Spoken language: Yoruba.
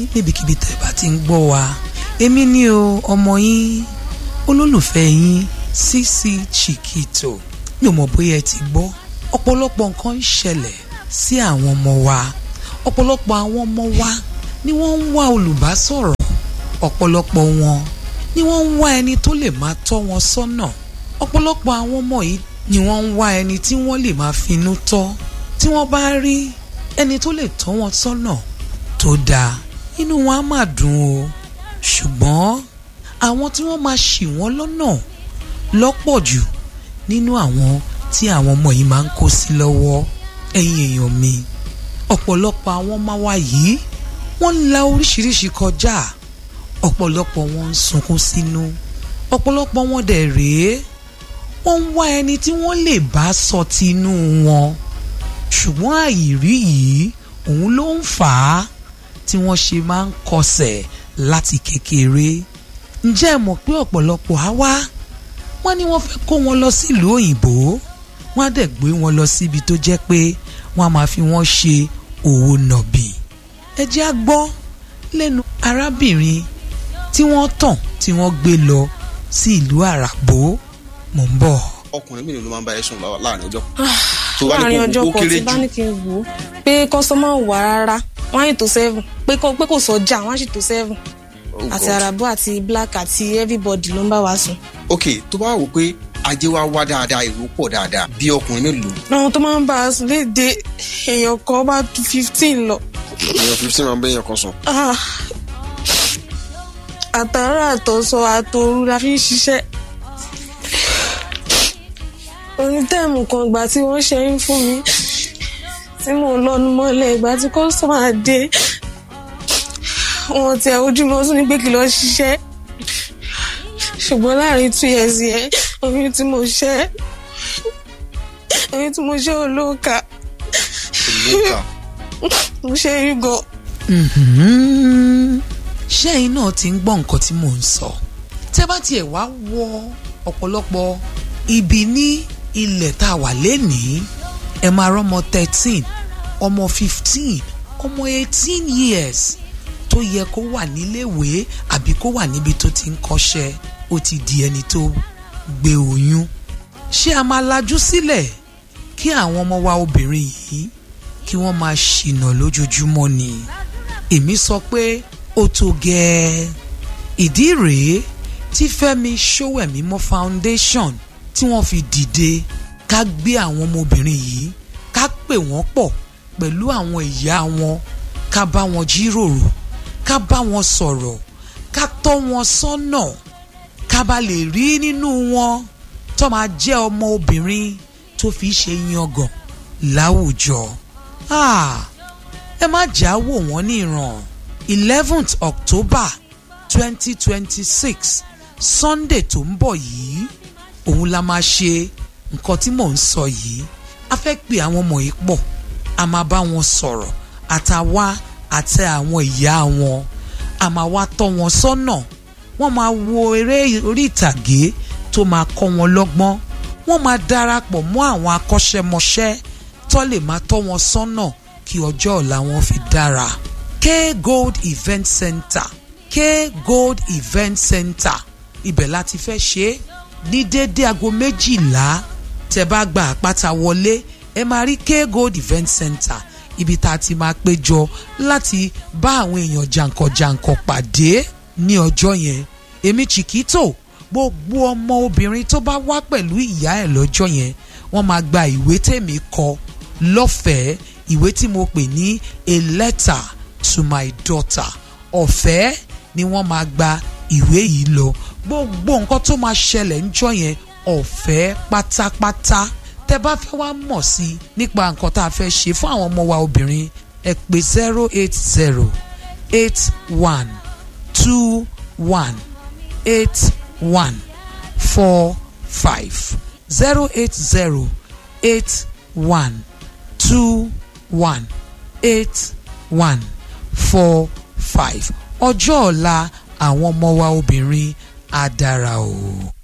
níbikíbi tẹ́ bá ti ń gbọ́ wa èmi ni o ọmọ yín olólùfẹ́ yín Sisi Chikito mi ò mọ̀ bóyá ẹ ti gbọ́ ọ̀pọ̀lọpọ̀ nǹkan ń ṣẹlẹ̀ sí àwọn ọmọ wa ọ̀pọ̀lọpọ̀ àwọn ọmọ wa ni wọ́n ń wá olùbásọ̀rọ̀ ọ̀pọ̀lọpọ̀ wọn ni wọ́n ń wá ẹni tó lè máa tọ́ wọn sọ́nà ọ̀pọ̀lọpọ̀ àwọn ọmọ yìí ni wọ́n ń wá ẹni tí wọ́n lè máa finú tọ́ tí wọ́n bá rí ẹni tó lè tọ́ wọn sọ́nà tó dáa inú wọn á máa dùn o ṣùgbọ́n àwọn tí wọ́n máa ṣì wọ́n lọ́nà lọ́pọ̀ jù nínú àwọn tí àwọn ọmọ yìí máa ń kó sí lọ́wọ́ ẹ̀yin èèyàn mi ọ̀pọ̀lọpọ̀ àwọn ọmọ wa yìí wọ́n ń la oríṣiríṣi kọjá ọ̀pọ̀lọpọ̀ wọn ń sunkún sínú ọ̀pọ̀lọpọ̀ wọn dẹ̀ rèé wọ́n ń wá ẹni tí wọ́n lè bá sọ tinú wọn ṣùgbọ́n àìrí yìí òun ló ń fà á tí wọ́n ṣe máa ń kọsẹ̀ láti kékeré ǹjẹ́ ẹ mọ̀ pé ọ̀pọ̀lọpọ̀ á wá wọ́n ní wọ́n fẹ́ kó wọn lọ sílùú òyìnbó wọ́n á dẹ̀ gbé wọn lọ síbi tó jẹ́ pé wọ́n á máa fi wọ́n ṣe òwò nàbì ẹ jẹ́ á gbọ́ lẹ́nu arábìnrin tí wọ́n tàn tí wọ́n gbé lọ sí ìlú àràbó mò ń bọ̀. ọkùnrin mélòó ló máa ń bá ẹ sùn láàrin ọjọ́. láàrin ọjọ́ kan tí bá ní kí n wò ó pé kọ́sọ́mà wà rárá wọ́n á yìí tó seven pé kò sọ́jà wọ́n á sì tó seven àti àràbó àti black àti everybody ló ń bá wa sùn. ok tó bá wò pé ajé wa wá dáadáa èrò pọ̀ dáadáa bí ọkùnrin mélòó. àwọn tó máa ń bá a sùn léde èèyàn kan bá ju fifteen lọ. èèyàn fifteen máa ń bẹ èèyàn kan sùn. àtàrà àtọ̀sọ àtòru la fi ń ṣiṣẹ́ onítẹ̀mù kan ìgbà tí wọ́n ṣe ń fún mi tí mò ń lọ́nu mọ́lẹ̀ ìgbà tí kọ́sọ́mà dé wọn ti ojúmọ́ tún ní pé kí lọ ṣiṣẹ́ ṣùgbọ́n láàrin two years yẹn oyún tí mo ṣẹ́ oyún tí mo ṣẹ́ olóòkà mo ṣe é gan. ṣé ẹ̀yin náà ti ń gbọ́ nǹkan tí mò ń sọ tẹ́ bá tiẹ̀ wá wọ ọ̀pọ̀lọpọ̀ ibi ní ilẹ̀ tá a wà lénìí ẹ máa rọ́mọ thirteen ọmọ fifteen ọmọ eighteen years tó yẹ kó wà níléèwé àbí kó wà níbi tó ti ń kọ́ṣẹ́ ó ti di ẹni tó gbé oyún ṣé a máa lajú sílẹ̀ kí àwọn ọmọ wa obìnrin yìí kí wọ́n máa ṣìnà lójoojúmọ́ ni èmi sọ pé ó tó gẹ́ẹ́ ìdí rèé tí Fẹ́mi Ṣówẹ̀mímọ́ Foundation tí wọ́n fi dìde ká gbé àwọn ọmọbìnrin yìí ká pè wọ́n pọ̀ pẹ̀lú àwọn ìyá wọn ká bá wọn jíròrò ká bá wọn sọ̀rọ̀ ká tọ́ wọn sọ́nà ká bá lè rí nínú wọn tó máa jẹ́ ọmọ obìnrin tó fi ṣe yangàn láwùjọ. ẹ má jà wò wọ́n ní ìràn eleventh October twenty twenty six Sunday tó ń bọ̀ yìí òun la máa ṣe nǹkan tí mò ń sọ yìí a fẹ́ pe àwọn ọmọ yìí pọ̀ a máa bá wọn sọ̀rọ̀ àtàwa àti àwọn ìyá wọn a máa wá tọ́ wọn sọ́nà wọ́n máa wo eré orí ìtàgé tó máa kọ́ wọn lọ́gbọ́n wọ́n máa darapọ̀ mọ́ àwọn akọ́ṣẹ́mọṣẹ́ tó lè máa tọ́ wọn sọ́nà kí ọjọ́ ọ̀la wọn fi dára K Gold Event Center K Gold Event Center ibẹ̀ láti fẹ́ ṣe é ní déédé aago méjìlá tẹ́ bá gba àpáta wọlé ẹ máa rí K Gold Event Center ibi tá a ti máa péjọ láti bá àwọn èèyàn jàǹkànjàǹkàn pàdé ní ọjọ́ yẹn èmi Chikito gbogbo ọmọ obìnrin tó bá wá pẹ̀lú ìyá ẹ̀ lọ́jọ́ yẹn wọ́n máa gba ìwé tèmi kọ lọ́fẹ̀ẹ́ ìwé tí mo pè ní a letter to my daughter ọ̀fẹ́ ni wọ́n máa gba ìwé yìí lọ gbogbo nǹkan tó máa ṣẹlẹ̀ ńjọ́ yẹn ọ̀fẹ́ pátápátá tẹ́ bá fẹ́ wá mọ̀ sí nípa nǹkan tá a fẹ́ ṣe fún àwọn ọmọ wa obìnrin ẹ pè zero eight zero eight one two one eight one four five zero eight zero eight one two one eight one four five ọjọ́ ọ̀la àwọn ọmọ wa obìnrin á dára o.